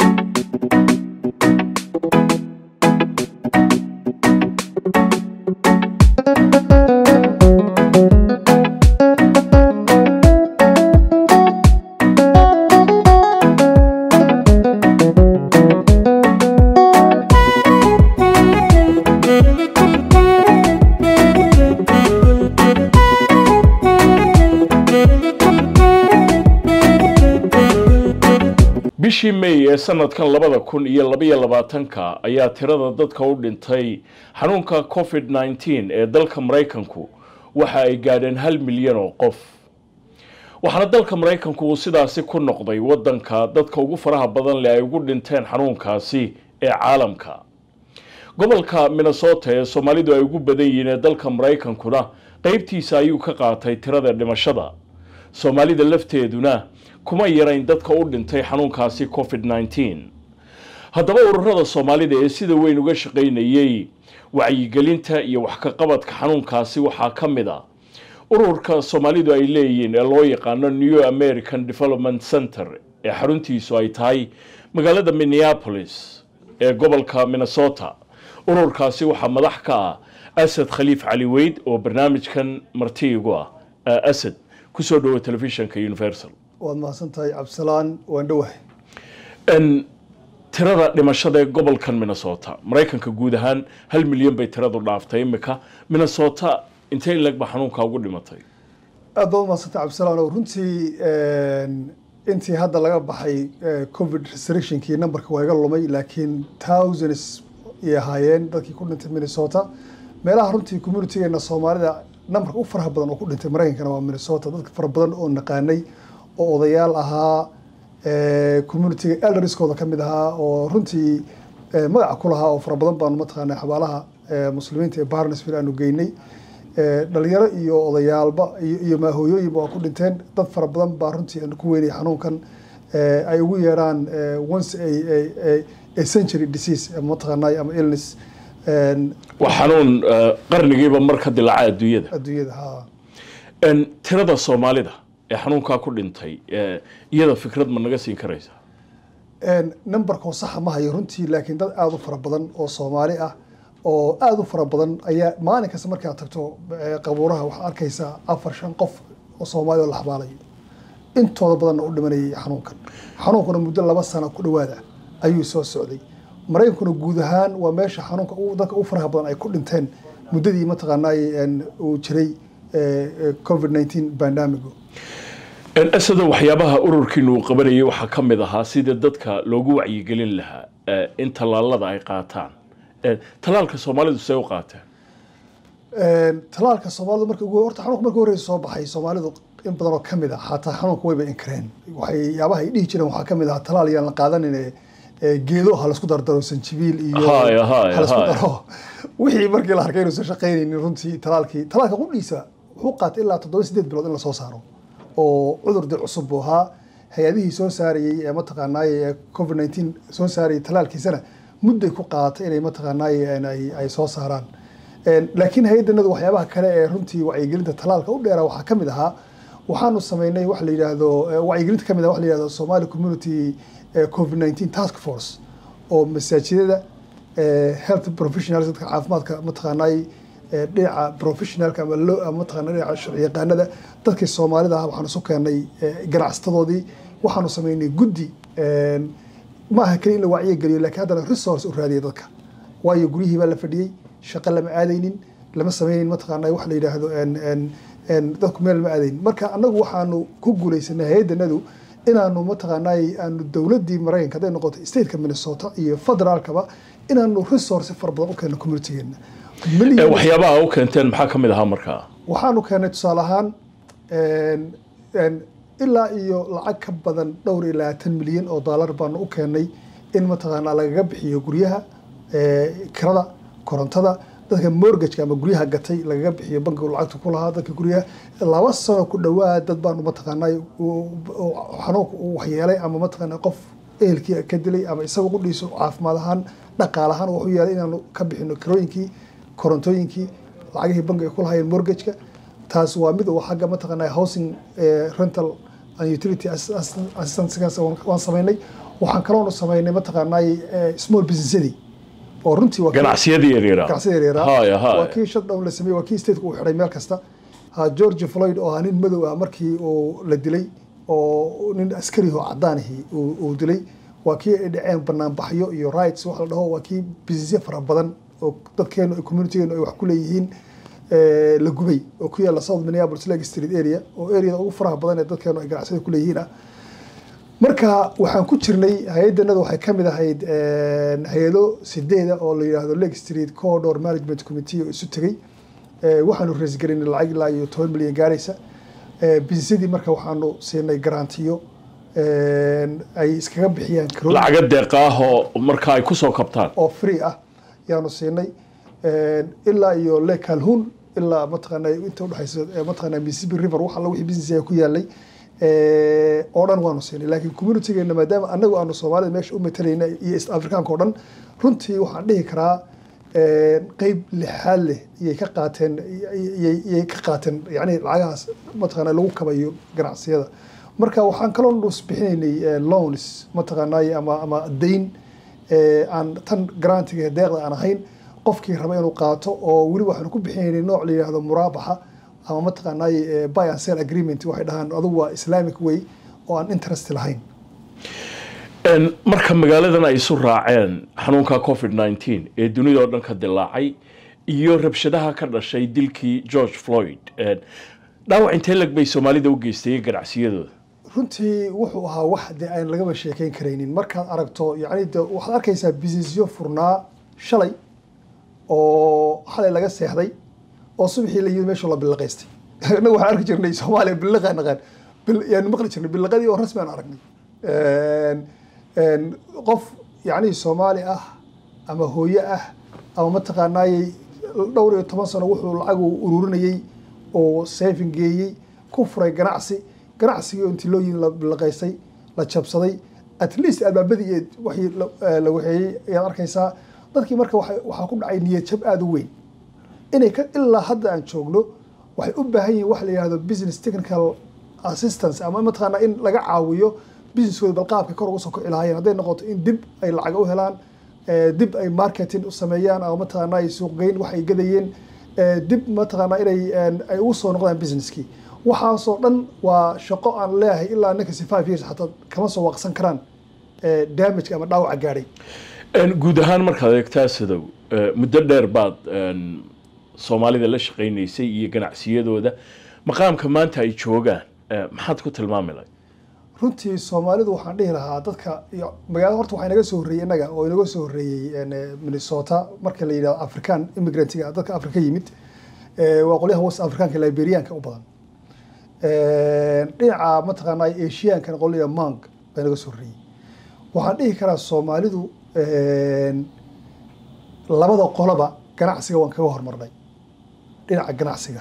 S1: bishii may ee sanadkan labada kun iyo labaiyo labaatanka ayaa tirada dadka u dhintay xanuunka covid 19 ee dalka maraykanku waxa ay gaadheen hal milyan oo qof waxaana dalka maraykanku uu sidaasi ku noqday wadanka dadka ugu faraha badan leh ay ugu dhinteen xanuunkaasi ee caalamka gobolka minnesota ee soomaalidu ay ugu badan yihiin ee dalka maraykankuna qeybtiisa ayuu ka qaatay tirada dhimashada soomaalida lafteeduna kuma yarayn dadka u dhintay xanuunkaasi covid 19 haddaba ururada soomaalida ee sida weyn uga shaqaynayey wacyigelinta iyo wax ka qabadka xanuunkaasi waxaa ka mid a ururka soomaalidu ay leeyihiin ee loo yaqaano new american development center ee xaruntiisu ay tahay magaalada minneapolis ee gobolka minnesota ururkaasi waxaa madax ka ah asad khaliif cali weyd oo barnaamijkan marti igu ah Ah, asad kusoo dhowo telefishinka universal
S4: waad mahadsan tahay cabdisalaan waan dhowahay
S1: n tirada dhimashada ee gobolkan minnesota maraykanka guud ahaan hal milyan bay tiradu dhaaftay imika minnesota intay leg ba xanuunka ugu dhimatay
S4: aad baad u mahadsantay cabdisalaan oo runtii intii hadda laga baxay eh, covid restrictionkii numberka waa iga lumay laakiin thousands ay ahaayeen dadkii ku dhintay minnesota meelaha runtii communitygeena soomaalida numberka u faraha badan oo ku dhintay maraykankana waa minnesota dadka fara badan oo naqaanay oo odayaal ahaa eh, communityga elderskooda ka mid ahaa oo runtii eh, magaca ku lahaa oo fara badan baanu mataqaanaa xabaalaha eh, muslimiinta ee barnesville aanu geynay Eh, dhalinyaro iyo odayaalba iyo iyo maahooyooyinba waa ku dhinteen dad fara badan baa runtii aan ku weynay xanuunkan eh, ay ugu yeeraan eh, once a, a, a, a century disease ama mataqaanay ama illness en,
S1: waa xanuun eh, qarnigiiba mar ka dilaaca adduunyada
S4: adduunyada ha
S1: n tirada soomaalida ee xanuunkaa ku dhintay eh, iyada fikrad ma naga siin karaysa
S4: En, numberkoo saxa ma hayo runtii laakiin dad aada u fara badan oo soomaali ah oo aada u fara badan ayaa maalin kasta markaad tagto eh, qabuuraha waxaad arkaysaa afar shan qof oo soomaali oo la xabaalayo intooda badanna u dhimanayay xanuunkan xanuunkuna muddo laba sano ku dhowaada ayuu soo socday maraykankuna guud ahaan waa meesha xanuunka ugu- dadka ugu faraha badan ay ku dhinteen muddadii mataqaanaa uu jiray covid 19 bandamigo
S1: asada waxyaabaha ururkiinu uu qabanayay waxaa ka mid ahaa sidii dadka loogu wacyigelin lahaa eh, in tallaalada ay qaataan Eh, tallaalka soomaalidu see u qaateen
S4: talaalka soomaalidu marka ugu horta xanuunka markii horeysa soo baxay soomaalidu in badan oo ka mid ah xataa xanuunka wayba inkareen waxyaabaha ay dhihi jireen waxaa ka mid ah talaal yaan la qaadanin ee geedo ha laisku dardaro sanjibiil iyo
S1: Haya, haya,
S4: ha laisku
S1: haya.
S4: daro wixii markii la arkay inuusan shaqaynaynin runtii talaalkii talaalka qudhiisa wuxuu qaatay ilaa toddoba sideed bilood in lasoo saaro oo cudur dil cusub buu ahaa hay-adihii soo saarayey ee mataqaanaaye ee covid 19 soo saarayay talaalkiisana mudday ku qaadatay inay mataqaanaaye ay, ay soo saaraan Een, laakiin hay-adanadu waxyaabaha kale ee runtii wacyigelinta talaalka u dheeraa waxaa ka mid ahaa waxaanu sameynay wax la yidhaahdo eh, wacyigelinta ka mid ah wax la yidhahdo somali community eh, covid 19 task force oo masaajidada eh, health professionals dadka caafimaadka mataqaanaay eh, dhinaca professionalka ama lo ama mataqaana dhinaca sharciyaqaanada dadkii soomaalida ah waxaanu isu keenay eh, ganacsatadoodii waxaanu sameynay guddi een, ma aha keliya in la wacyigeliyo laakiin haddana resource u raadiyay dadka waayo guryihii baa la fadhiyey shaqo lama aadaynin lama sameynin mataqaanaa wax la yidhaahdo en- en- en dadku meel lama aadaynin marka annagu waxaanu ku guuleysanay hay-adanadu inaanu mataqaanaa aanu dowladdii maraykanka hadday noqoto stateka minnesota iyo federaalkaba inaanu resource fara badan u keenno communitygeena
S1: Eh,
S4: Millions-
S1: waxyaabaha u keenteen maxaa ka mid ahaa markaa
S4: waxaanu keenay tusaale ahaan een- een ilaa iyo lacag ka badan dhowr iyo labaatan milyan oo dollar baanu u keenay in mataqaanaa lagaga bixiyo guryaha ee, kirada korontada dadka mortgageka ama guryaha gatay lagaga bixiyo bankigu lacagta ku lahaa dadka guryaha laba sano ku dhowaad dad baanu mataqaanaa uu- uu- xanuunka uu waxyeelay ama mataqaanaa qof ehelkii ka dilay ama isaga qudhiisu caafimaad ahaan dhaqaale ahaan wuxuu yeelay inaanu ka bixino kirooyinkii korontooyinkii lacagihii bankiga ku lahaayeen mortgageka taas waa mid uu xagga mataqaanaa housing eh, rental and utility assi- assi- assistance waan sameynay waxaan kaloonu sameynay mataqaanaa eh, small businessadii oo runtii waa kii-
S1: ganacsiyadii yaryara
S4: ganacsiyada yaryara
S1: haya
S4: waa
S1: haya
S4: kii shutdown la sameeyey waa kii stateka uu xidhay meel kasta ha george floyd oo ah nin madow ah markii uu la dilay oo nin askari oo cadaanihii uu uu dilay waa kii ay dhaceen banaanbaxyo iyo rights wax la dhaho waa kii businessyo fara badan oo dadkeenu communitygeenu ay wax ku leeyihiin eh, la gubay oo ku yaalla south minneapolis lake street area oo areada ugu faraha badan ee dadkeenu ay ganacsiyada ku leeyihiin ah marka waxaan ku jirnay hay-adanada waxay ka mid ahayd een, hay-ado sideeda oo la yidhaahdo lake street corridor management committee oo isu tegey Eh, waxaanu raisgarinay lacag ilaa iyo toban milyan gaaraysa Eh, businessadii marka waxaanu siinay garantiyo een, ay iskaga bixiyaan kirooyin
S1: lacaga deeqa ah oo marka ay kusoo kabtaan
S4: oo free ah yaanu siinay Een, ilaa iyo lake calhoun ilaa mataqaanaa inta udhexaysa eh, mataqaanaa mississippi river wax alla wixii business ku yaalay eh, oo dhan waanu siinay laakiin communitygeena maadaama anagu aanu soomaalida meesha u matalayna iyo east africaanka oo dhan runtii waxaan dhihi karaa een, qeyb lixaad leh iyay ka qaateen iyay iyay ka qaateen yacni lacagahaas mataqaanaa lagu kabayo ganacsiyada marka waxaan kaloo nus bixinaynay eh, loans mataqaanaa ama ama dayn ee, aan tan grantiga ee deeqda aan ahayn qofkii raba inuu qaato oo weli waxaanu ku bixinaynay nooc la yidhaahdo muraabaxa ama mataqaanaa buy and sell agreement waxay dhahaan adugu waa islamic way oo aan interest lahayn
S1: En, marka magaaladan ay isu raaceen xanuunka covid 19 ee dunida oo dhan ka dilaacay iyo rabshadaha ka dhashay dilkii george floyd En, dhaawac intee lag bay soomaalida u geystay ganacsiyadooda
S4: runtii wuxuu ahaa wax dee aan lagaba sheekeyn karaynin markaad aragto yacni de waxaad arkaysaa businessyo furnaa shalay oo xalay laga seexday oo subaxii la yimid meesha la bilaqaystay innagu waxaan arki jirnay soomaaliya billaqa naqaan bil- yaanu maqli jirnay billaqadii oo rasmi aan aragnay Een, een, qof yacni soomaali ah ama hooyo ah ama mataqaanaayey dhowr iyo toban sano wuxuu lacag uu ururinayey oo saving geeyey ku furay ganacsi ganacsigii oo intii loo yimi la bilaqaystay la jabsaday at least albaabadii iyo wixii la- eh, la waxeeyey ayaad arkaysaa dadkii marka waxa- waxaa ku dhacay niyad jab aada u weyn inay ka ilaa hadda aan joogno waxay u baahan yihiin wax la yidhahdo business technical assistance ama mataqaanaa in laga caawiyo businesskooda bal qaabka kor uga soo kici lahaayeen hadday noqoto in dib ay lacag u helaan eh, dib ay marketing u sameeyaan ama mataqaanaa ay suuqgeyn wax ay gadayeen eh, dib mataqaanaa inay een, ay ugu soo noqdaan businesskii waxaasoo dhan waa shaqo aan leeyahay ilaa ninkasi five years xataa kama soo waaqsan karaan eh, damage ama dhaawaca gaadhay
S1: guud ahaan markaad eegtaa sidow muddo dheer baad soomaalida la shaqaynaysay iyo ganacsiyadooda maqaamka maanta ay joogaan maxaad ku tilmaami lahay
S4: runtii soomaalidu waxaan dhihi lahaa dadka magaalada horta waxaa inaga soo horreeyey innaga oo inaga soo horreeyey minnesota marka la yidhahdo african immigrantga dadka afrika yimid waa qolyaha west africanka liberianka u badan dhinaca mataqaanaa asiankana qolya mang baa inaga soo horreeyey waxaan dhihi karaa soomaalidu labada qoloba ganacsiga waan kaga hormarnay dhinaca ganacsiga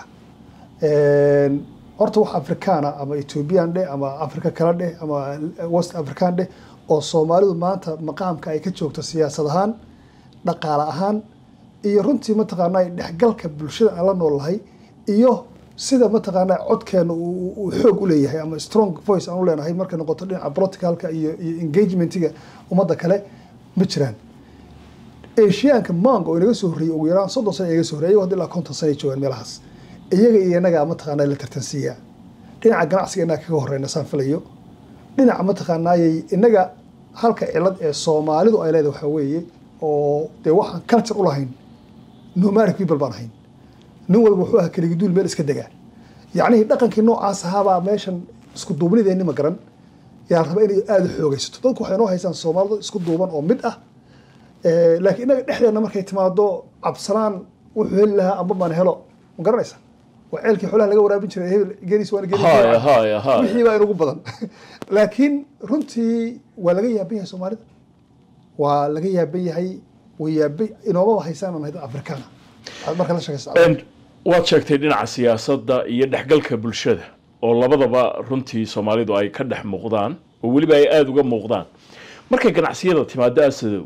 S4: horta wax afrikaana ama ethoobiyan dheh ama africa kala dheh ama west african dheh oo soomaalidu maanta maqaamka ay ka joogto siyaasad ahaan dhaqaale ahaan iyo runtii mataqaanaa dhexgalka bulshada aan la noolnahay iyo sida mataqaanaa codkeena uu xoog u leeyahay ama strong voice aan u leenahay markay noqoto dhinaca politicalka iyo iyo engagementiga ummadda kale ma jiraan asiaanka mang oo inaga soo horreeyey ugu yaraan soddon sana inaga soo horreyay ayago hadda ilaa konton sana ay joogaan meelahaas iyaga iyo inagaa mataqaanaa la tartansiiyaa dhinaca ganacsiga inaga kaga horreyna saan filayo dhinaca mataqaanaayay inaga halka cilad ee soomaalidu ay leedahay waxaa weeye oo dee waxaan culture u lahayn nomadic people baan ahayn nin walba wuxuu ahaa keligiduul meel iska degaa yacnihii dhaqankii noocaas ahaabaa meeshan isku duubnideeni ma garan yaa la rabaa inay aada u xoogaysato dadku waxay noo haysaan soomaalidu isku duuban oo mid ah laakiin inaga dhexdeena markay timaado cabsanaan wuxuu heli lahaa amba maan helo ma garanaysa waa ceelkii xoolaha laga waraabin jiray hebel gelis waan
S1: haya haya haya
S4: wixii baa inugu badan laakiin runtii waa laga yaaban yahay soomaalida waa laga yaaban yahay way yaabay inoomaba haysaan aan dad afrikaana aad marka la sheekaysa
S1: waad sheegtay dhinaca siyaasadda iyo dhexgalka bulshada oo labadaba runtii soomaalidu ay ka dhex muuqdaan oo weliba ay aada uga muuqdaan markay ganacsiyada timaado asadow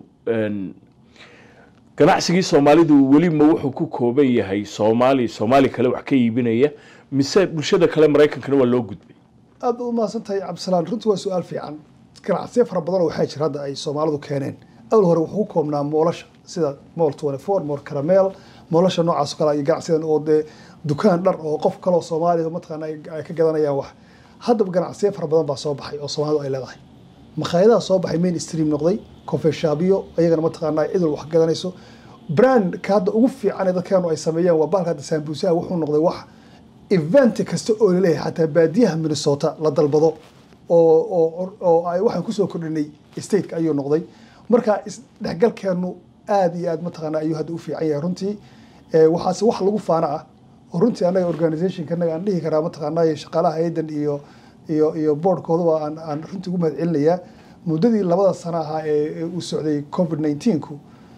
S1: ganacsigii soomaalidu weli ma wuxuu ku kooban yahay soomaali soomaali kale wax ka iibinaya mise bulshada kale maraykankana waa loo gudbay
S4: aad u mahadsan tahay cabdisalaan runtii waa su-aal fiican ganacsiyo fara badan oo waxaa jira hadda ay soomaalidu keeneen awal hore wuxuu ku koobnaa moolasha sida mool twenty four mool caramel moolasha noocaas oo kale iyo ganacsiyadan oo dee dukaan dhar oo qof kaloo soomaaliya mataqaana ay ka gadanayaan wax haddaba ganacsiyo fara badan baa soo baxay oo soomaalidu ay leedahay makhaayadaha soo baxay main stream noqday kofeshaabiyo iyagana mataqaanaa cidul wax gadanayso brandka hadda ugu fiican ee dadkeenu ay sameeyaan waa bahalka hadda saambuusaha wuxuu noqday wax event kasta oo laleeyahay xataa baadiyaha minnesota la dalbado oo oo oo ay waxaan kusoo kordhinay stateka ayuu noqday marka isdhexgalkeenu aada iyo aad mataqaanaa ayuu hadda u fiican yahay runtii waxaase wax lagu faana ah oo runtii annaga organizationka annaga aan dhihi karaa mataqaanaa shaqaalaha haydan iyo iyo iyo boardkooduba aan aan runtii ugu mahad celinayaa muddadii labada sano ahaa ee uu socday covid nineteenku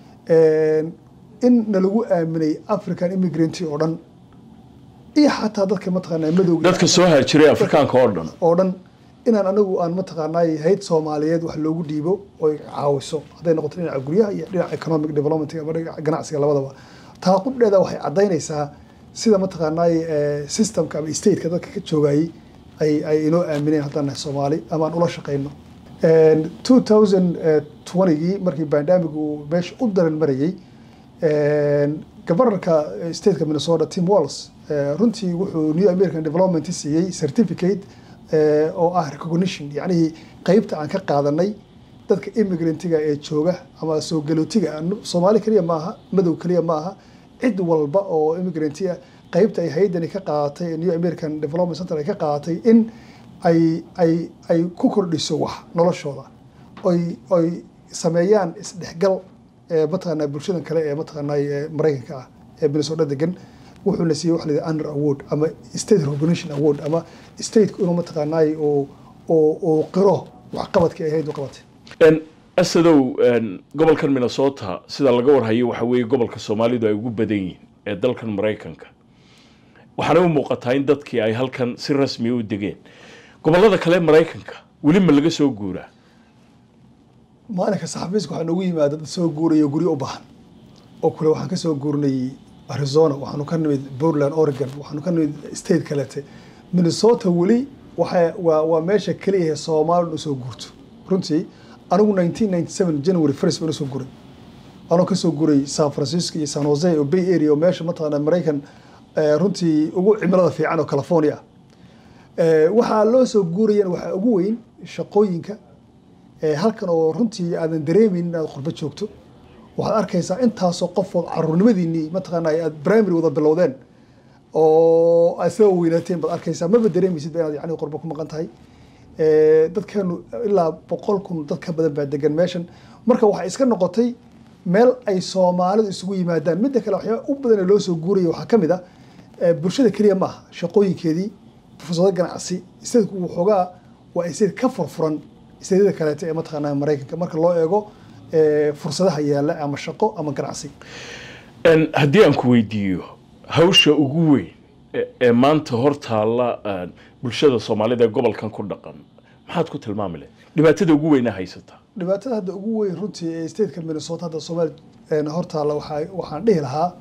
S4: in nalagu aaminay african immigrant oo dhan iyo xataa dadka mataqaanaa madowga
S1: dadka soo haajiray afrikaanka oo dhan
S4: oo dhan inaan anagu aan mataqaanaa hayd soomaaliyeed wax loogu dhiibo oy caawiso hadday noqoto dhinaca guryaha iyo dhinaca economic development ama dhinaca ganacsiga labadaba taa qudheeda waxay caddaynaysaa sida mataqaanaa systemka ama stateka dadka ka joogayay ay ay inoo aamineen haddaan nahay soomaali ama aan ula shaqayno two thousand twentygii markii bandamic uu meesha u daran marayay governorka stateka minnesota tim walls runtii wuxuu new american development siiyey certificate oo ah recognition yacnihii qeybta aan ka qaadanay dadka immigrantiga ee jooga ama soo galootiga soomaali keliya maaha madow keliya maaha cid walba oo immigrantia qeybta ay haydani ka qaadatay new american development center ay ka qaadatay in ay ay ay ku kordhiso wax noloshooda oy oy sameeyaan isdhexgal mataqaanaa bulshadan kale ee mataqaanaa maraykanka ah ee minnesota degan wuxuu la siiyey waxa la yidhaha under award ama state recognition award ama stateka inuu mataqaanaay oo oo oo qiro waxqabadkii ay hayd u qabatay
S1: asadow gobolkan minnesota sida laga warhayo waxa weeye gobolka soomaalidu ay ugu badan yihiin ee dalkan maraykanka waxaana u muuqataa in dadkii ay halkan si rasmiya u degeen gobolada kale maraykanka weli ma laga soo guuraa
S4: maalinka saxafiiska waxaa noogu yimaada dad soo guuraya guryo u baahan oo kule waxaan ka soo guurnay arizona waxaanu ka nimid portland oregon waxaanu ka nimid state kalete minnesota weli waxa waa waa meesha keliya soomaalidu usoo guurto runtii anigu nineteen ninety seven january first baan usoo guray anoo kasoo guray san francisco iyo san jose oo bay area oo meesha mataqaana maraykan runtii ugu cimilada fiican oo california ah waxaa loo soo guurayana waxaa ugu weyn shaqooyinka halkan oo runtii aadan dareemaynin inaad qurbo joogto waxaad arkaysaa intaasoo qofood caruurnimadiinii mataqaana aad primary wada bilowdeen oo aad soo weynaateen baad arkaysaa maba dareemaysid ba inaad yani qurbo ku maqan tahay Eh, dadkeenu ilaa boqol kun dad ka badan baa degan meeshan marka waxay iska noqotay meel ay soomaalidu isugu yimaadaan midda kale waxyaaba u badan ee loo soo guuraya waxaa ka mid ah eh, bulshada keliya ma aha shaqooyinkeedii fursado ganacsi isteedku waxoogaa waa isteed ka furfuran isteedyada kaleeta ee mataqaanaa maraykanka marka loo eego eh, fursadaha yaalla ama shaqo ama ganacsi
S1: En, haddii aan ku weydiiyo hawsha ugu weyn ee- ee maanta hor taalla en, bulshada soomaalida ee gobolkan ku dhaqan maxaad ku tilmaami lahayd dhibaatada ugu weyna haysata
S4: dhibaatada hadda ugu weyn runtii ee stateka minnesota hadda soomaali een, hortaalla waxaa waxaan dhihi lahaa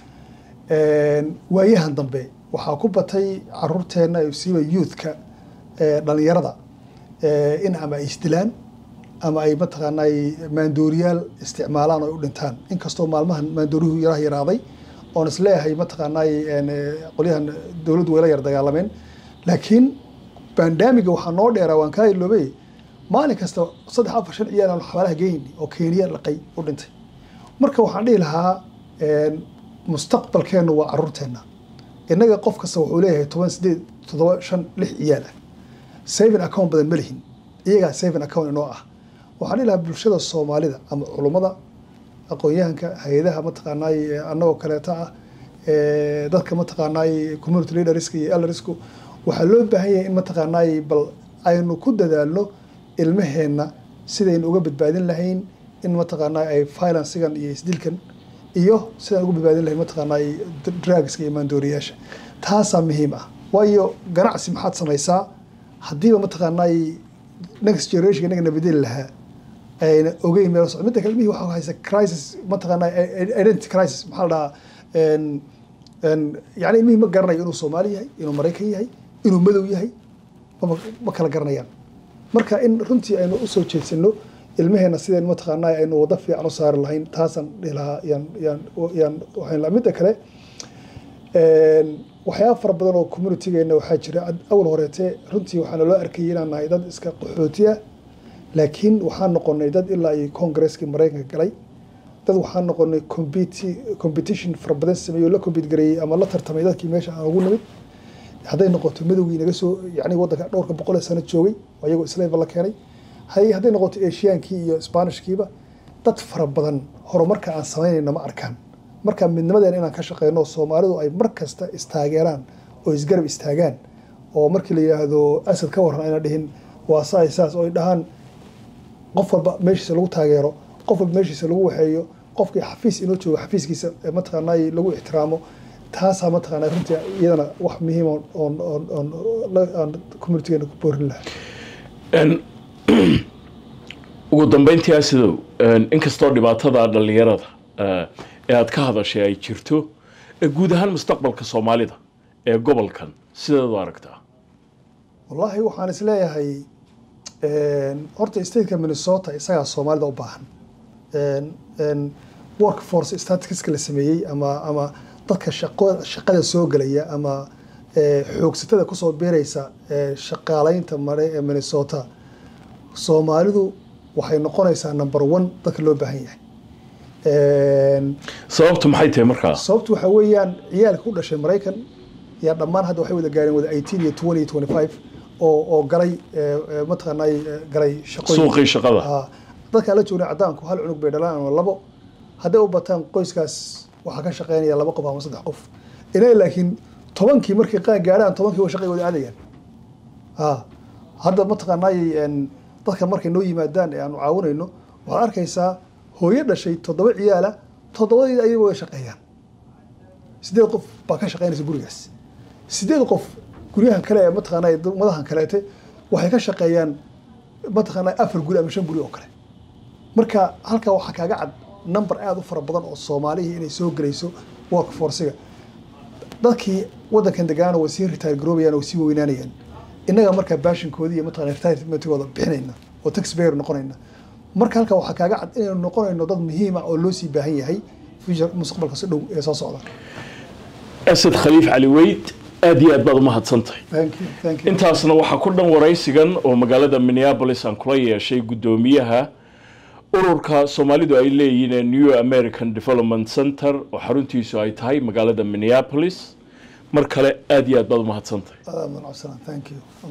S4: een, waayahan dambe waxaa ku batay caruurteenna iyo siiba youthka ee, dhalinyarada ee, in ama ay isdilaan ama ay mataqaanaa maandooriyaal isticmaalaan oo ay u dhintaan inkastoo maalmahan maandooriyuhu yaraha yaraaday oon isleeyahay mataqaanaa een, ee, qolyahan dowladdu wayla yar dagaalameen laakiin bandamiga waxaa noo dheeraa waan kaa iloobay maalin kasta saddex afar shan ciyaal aan xabaalaha geyni oo kenya laqay u dhintay marka waxaan dhihi lahaa een, mustaqbalkeennu waa caruurteenna innaga qof kasta wuxuu leeyahay toban sideed toddoba shan lix ciyaal ah saving account badan ma lihin iyagaa saving account inoo ah waxaan dhihi lahaa bulshada soomaalida ama culummada aqoon-yahanka hay-adaha mataqaanaay annagoo kaleeta ah ee, dadka mataqaanaay community leaderska iyo eldersku waxaa loo baahan yahay in mataqaanaay bal aynu ku dadaalno ilmaheenna sidaynu uga badbaadin lahayn in mataqaanaa ay finansigan iyo isdilkan iyo sidaan uga badbaadin lahayn mataqaanaa drugska iyo maandooriyaasha taasaa muhiim ah waayo ganacsi maxaad samaysaa haddiiba mataqaanaa next generation inaga nabadeli lahaa ayna ogeyn meel socdo midda kale ilmihii waxaa haysa crisis mataqaanaa identity crisis maxaa la dhahaa een een yani ilmihii ma garanayo inuu soomaali yahay inuu maraykan yahay inuu madow yahay mama ma kala garanayaan marka in runtii aynu usoo jeedsano ilmaheena sideen mataqaanaa aynu wado fiican u saari lahayn taasaan dhihi lahaa yaan yaan yaan waxaan lahaa midda kale een waxyaaba fara badan oo communitygeena waxaa jira ad- awal horeete runtii waxaana loo arkayay inaan nahay dad iska qaxooti ah laakiin waxaan noqonay dad ilaa iyo congresskii maraykanka galay dad waxaan noqonay competi- competition fara badan sameeyey oo la compete gareeyey ama la tartamay dadkii meesha aan ugu nimid hadday noqoto madowgii naga soo yani waddanka dhowrka boqol ee sano joogay oo iyagoo islaamka la keenay hay hadday noqoto ashiyaankii iyo spanishkiiba dad fara badan horumarka aan samaynayna ma arkaan marka midnimadeena inaan ka shaqeyno soomaalidu ay mar kasta istaageeraan oo isgarab istaagaan oo markii la yidhaahdo asad ka waran ayna dhihin waa saay saas oo ay dhahaan qof walba meeshiisa lagu taageero qof walba meeshiisa lagu waxeeyo qofkii xafiis inoo joogo xafiiskiisa ee mataqaanaa lagu ixtiraamo taasaa mataqaanaa runtii iyadana wax muhiim oon oon oon oon la- aan communitygeena ku boorin lahaa
S1: En, ugu dambeyntii asidow en, inkastoo dhibaatada dhallinyarada eh, ee aad ka hadashay ay jirto eh, guud ahaan mustaqbalka soomaalida ee gobolkan sideed u aragtaa
S4: wallaahi waxaan is leeyahay een, horta stateka minnesota isagaa soomaalida u baahan Een, een, workforce statisticska la sameeyey ama ama dadka shaqo shaqada soo gelaya ama ee, xoogsatada kusoo beeraysa ee, shaqaaleynta mare ee minnesota soomaalidu waxay noqonaysaa number one dadka loo baahan yahay Een,
S1: sababtu maxay tahay markaa
S4: sababtu waxa weeyaan ciyaalka u dhashay maraykan yaa dhammaan hadda waxay wada gaareen wada 18 iyo 20 iyo 25 oo oo galay ee, ee, mataqaanaa ee, galay shaqooyin
S1: suuqii shaqada
S4: Ah, dadka la joogna cadaanku hal cunug bay dhalaan ama labo hadday u bataan qoyskaas waxaa ka shaqeynaya laba qof ama saddex qof inaga laakiin tobankii markay qaan gaarhaan tobankii waa shaqay wada aadayaan Ah, hadda mataqaanaa een, dadka markay noo yimaadaan ee aanu caawinayno waxaad arkaysaa hooyo dhashay toddoba ciyaala toddobadii ayaga way shaqeeyaan sideed qof baa ka shaqeynaysa gurigaas sideed qof guryahan kale ee mataqaanaa madahan kaleete waxay ka shaqeeyaan mataqaanaa afar guri ama shan guri oo kale marka halkaa waxaa kaaga cad number aada u fara badan oo soomaalihii inay soo gelayso workforciga dadkii waddankan degaana way sii retire garoobayaan oo way sii weynaanayaan innaga markaa baashinkoodii iyo mataqana retirementkooda bixinayna oo taxpayer noqonayna marka halkaa waxaa kaaga cad inaynu noqonayno dad muhiima oo loo sii baahan yahay future mustaqbalka si dhow ee soo socda
S1: asad khaliif cali weyd aad iyo aad baad umahadsan tahay
S4: thank you thank you
S1: intaasna waxaa ku dhan waraysigan oo magaalada minneapolis aan kula yeeshay guddoomiyaha ururka soomaalidu ay leeyihiin ee new american development center oo xaruntiisu ay tahay magaalada minneapolis mar kale aada iyo aad baad umahadsantahay
S4: adaa mudan cabdisalaan thank you